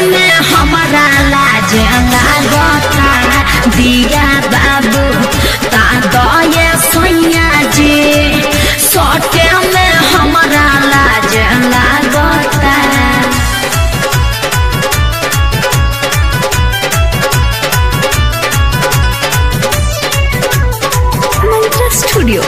में हमारा लाज लागता दिया बाबू ता दये सैया जी सटे में हमारा लाज लागता Mantra Studio.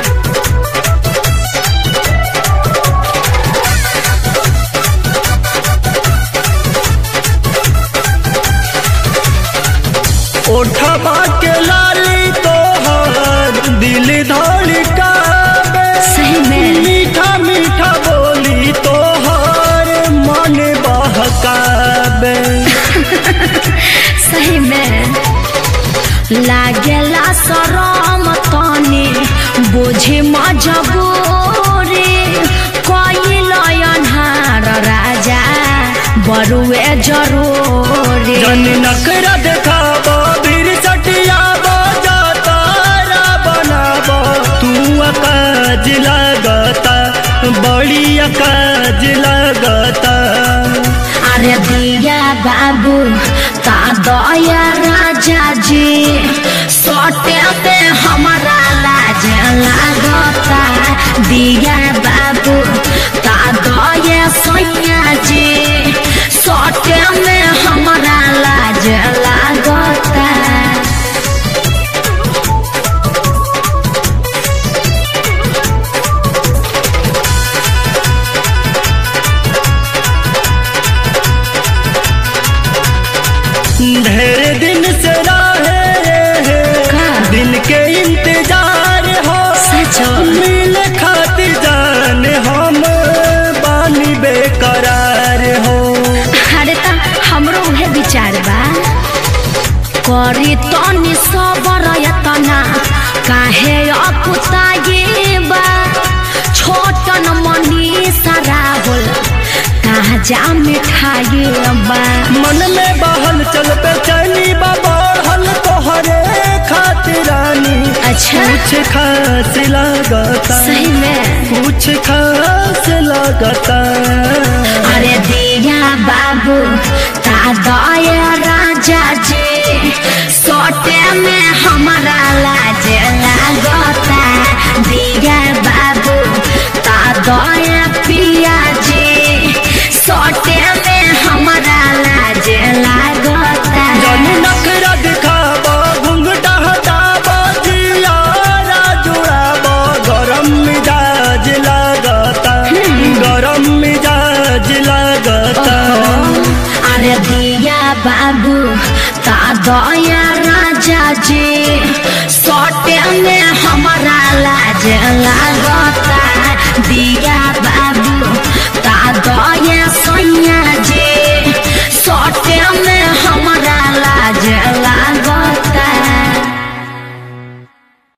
ओठवा के लाली तोहर दिल धड़कावे सही में। मीठा मीठा बोली तोहर मन बहकावे सही में लागेला शरम तनी बोझे मजबूरी कोई अन्हार राजा बरुए जरूरी जन नखरा देखाबो फिर सटियाबो जातारा बनाबो तू अकाज लगता बड़ी अकाज लगता अरे दिया बाबू ता दया राजा जी सोटे पे हमारा लाज लागता दिया बाबू ता दया सैया जी सोटे में हमारा लाज लागता ढेर दिन से रहे का? दिन के इंतजार हो सचो? मिल खातिर जान हम बानी बेकरार हो अरे त हमरो उहे विचार बा करी तनी सबर यतना काहे अपुताये बा छोटन मनी सारा होल कहाँ जा मिठाई बा मन में बहल चल पे चली बढ़ल तोहरे खातिरानी अच्छा कुछ खास लगता सही में कुछ खास लगता अरे दिया बाबू ता दया राजा जी सोटे में हमारा लाज लागता दिया बाबू ता दया पिया जी सोटे में हमारा लाज लागता जन नखरा दिखाबो घुंघटा हटाबो जियारा जुड़ाबो गरम मिजाज लगता गरम मिजाज लगता अरे दिया बाबू ता दया राजा जी सोटे में हमारा लाज लाग